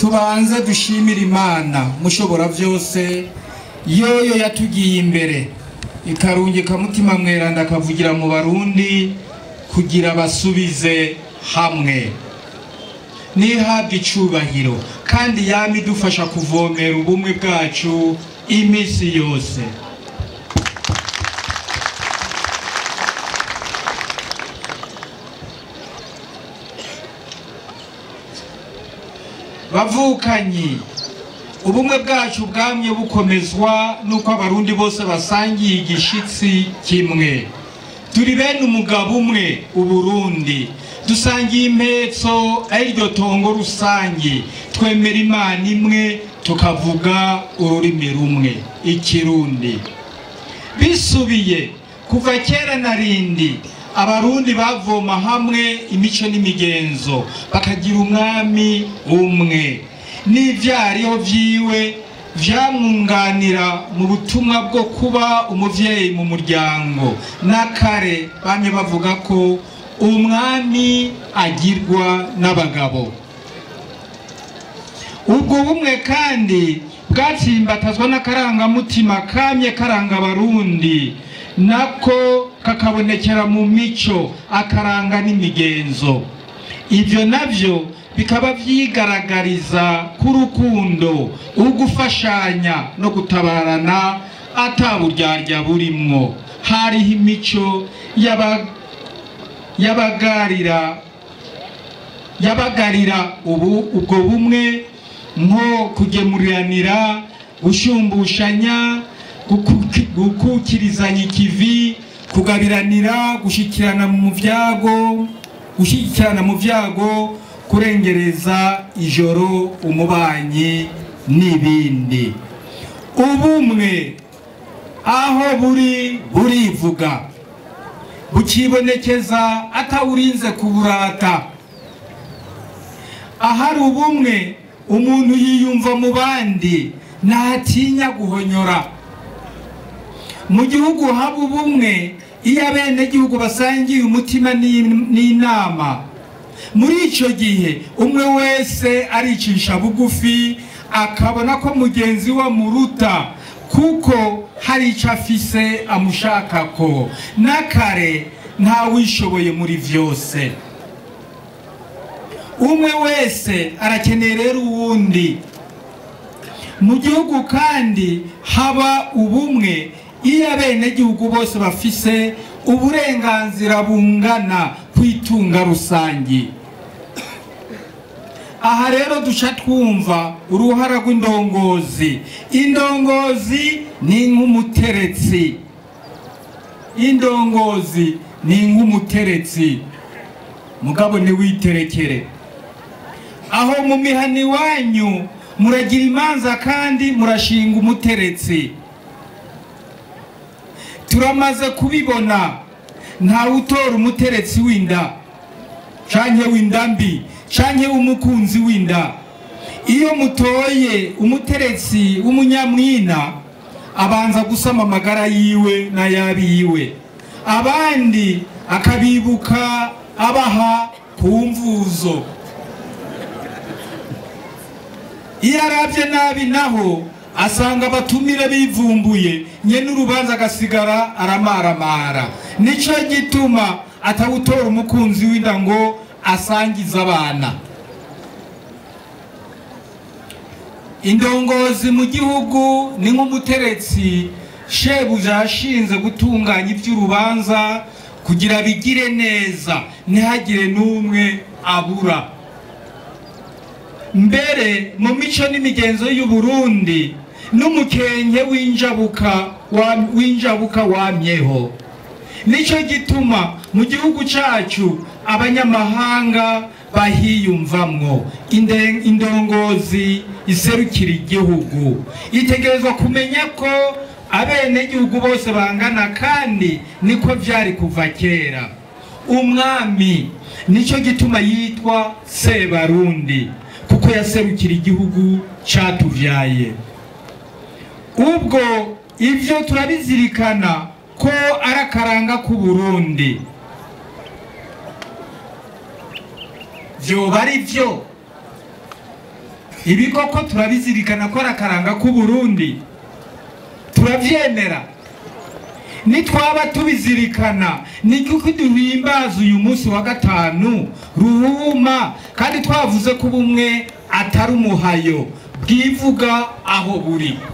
tubanze dushimire imana mushobora byose yoyo yatugiye imbere ikarungika mutima mweranda akavugira mu barundi kugira basubize hamwe ntihabwe icubahiro kandi yama idufasha kuvomera ubumwe bwacu iminsi yose bavukanyi ubumwe bwacu bwamye bukomezwa n'uko abarundi bose basangiye igishitsi kimwe turi bene umugabo umwe uburundi dusangiye impetso ariryo tongo rusange twemera imana imwe tukavuga ururimi rumwe ikirundi bisubiye kuva kera na rindi abarundi bavoma hamwe imico n'imigenzo bakagira umwami umwe n'ivyariho vyiwe vyamwunganira mu butumwa bwo kuba umuvyeyi mu muryango n'akare bamye bavuga ko umwami agirwa n'abagabo ubwo bumwe kandi bwatsimbatazwa n'akarangamutima kamye karanga abarundi nako kakabonekera mu mico akaranga n'imigenzo ibyo nabyo bikaba byigaragariza k'urukundo ugufashanya no gutabarana ataburyarya burimwo hariho imico yabagarira yabagarira ubu ubwo bumwe nko kugemuriranira gushumbushanya gukukirizanya ikivi kugabiranira gushyikirana mu byago gushyigikirana mu byago kurengereza ijoro umubanyi n'ibindi ubumwe aho buri burivuga bukibonekeza atawurinze kuburata ahari ubumwe umuntu yiyumva mu bandi ntatinya guhonyora mu gihugu haba ubumwe iyo abenegihugu basangiye umutima n'inama muri icyo gihe umwe wese aricisha bugufi akabona ko mugenzi we amuruta kuko hari icyo afise amushaka ko n'akare ntawishoboye muri byose umwe wese arakeneye rero uwundi mu gihugu kandi haba ubumwe iyo abenegihugu bose bafise uburenganzira bungana ku itunga rusange aha rero duca twumva uruhara rw'indongozi indongozi ni nk'umuteretsi indongozi ni nk'umuteretsi mugabo ntiwiterekere aho mu mihana iwanyu muragira imanza kandi murashinga umuteretsi turamaze kubibona ntawe utora umuteretsi w'inda canke w'inda mbi canke w'umukunzi w'inda iyo mutoye umuteretsi w'umunyamwina abanza gusama amagara yiwe n'ayabiwe abandi akabibuka abaha ku mvuzo iyo arabye nabi naho asanga abatumire bivumbuye nyene urubanza agasigara aramaramara nico gituma atawutora umukunzi w'inda ngo asangize abana indongozi mu gihugu ni nk'umuteretsi shebuja yashinze gutunganya iby'urubanza kugira bigire neza ntihagire n'umwe abura mbere mu mico n'imigenzo y'u Burundi n'umukenke w'injabuka w'injabuka wamyeho nicyo gituma mu gihugu cyacu abanyamahanga bahiyumvamwo indongozi iserukira igihugu itegerezwa kumenya ko abenegihugu bose bangana kandi niko byari kuva kera umwami nicyo gituma yitwa sebarundi kuko yaserukira igihugu cyatubyaye ubwo ibyo turabizirikana ko ari akaranga k'uburundi byoba ari byo ibi koko turabizirikana ko ari akaranga k'uburundi turabyemera nitwaba tubizirikana ni kuko duhimbaza uyu munsi wa gatanu ruhuma kandi twavuze ko ubumwe atari umuhayo bwivuga aho buri